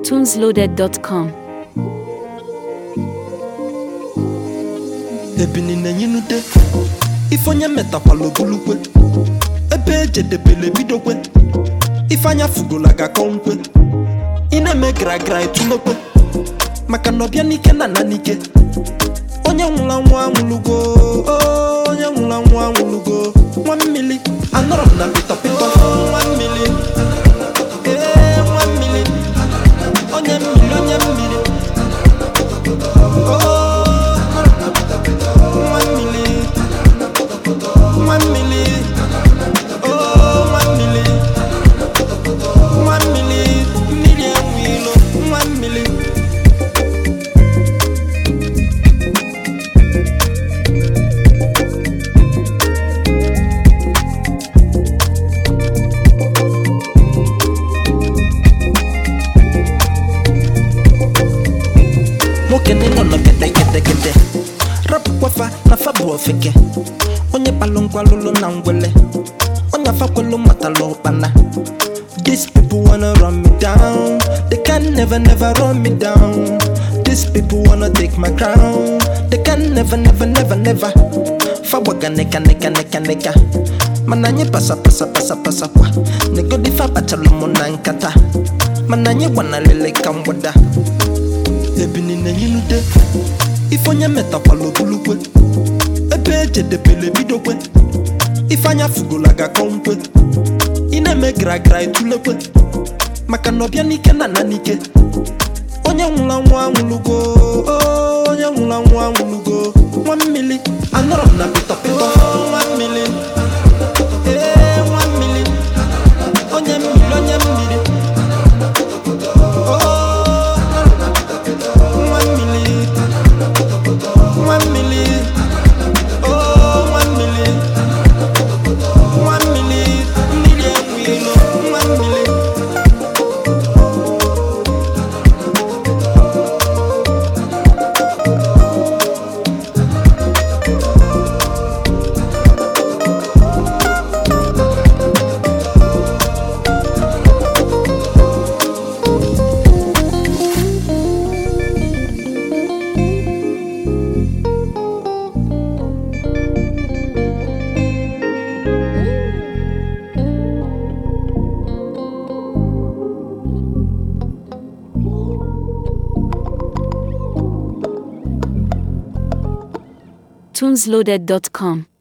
tunesloaded.com. ebini na-enyinude ife onye metakwala ogulukwe ebe ejedebele bidokwe ife anya fugola ga-akọ nkwe ị na-eme gragra etulokwe maka na ọbịa n'ike na ana n'ike onye nwụrụ anwụ anwụlugo oo, onye nwụrụ anwụ anwụlugo nwa mmili anọrọ m na pịtọpịtọ nwa mmili ee nwa mmili onye mmiri onye mmiri oo nwa mmili nwa mmili oo nwa mmili nwa mmili mmiri enwe ilo nwa mmili nwoke n'ịnọ nọ gede gede gede rapụkwafa na fa bụ ofeke onye kpalụ ngwalụlụ na ngwele onye afakwelu matalụ ụkpana These people wanna run me down They can never never run me down These people wanna take my crown They can never never never never Fagwaga neka neka neka neka Mana anyị pasa pasa pasa pasa kwa Negodi fa kpachalụ mụ na nkata Mana anyị gbanalele ka mgbada ebini na-enyinude ife onye metakwala ogulukwe ebe ejedebele bidokwe ife anya fugola ga-akọ nkwe ị na-eme gragra etulekwe maka na ọbịa n'ike na ana n'ike onye nwụrụ anwụ anwụlugo oo, onye nwụrụ anwụ anwụlugo nwa mmili anọrọ m na pịtọpịtọ nwa mmili ee nwa mmili onye mmiri onye mmiri oo nwa mmili nwa mmili oo nwa mmili nwa mmili mmiri enwe ilo nwa mmili tunesloaded.com.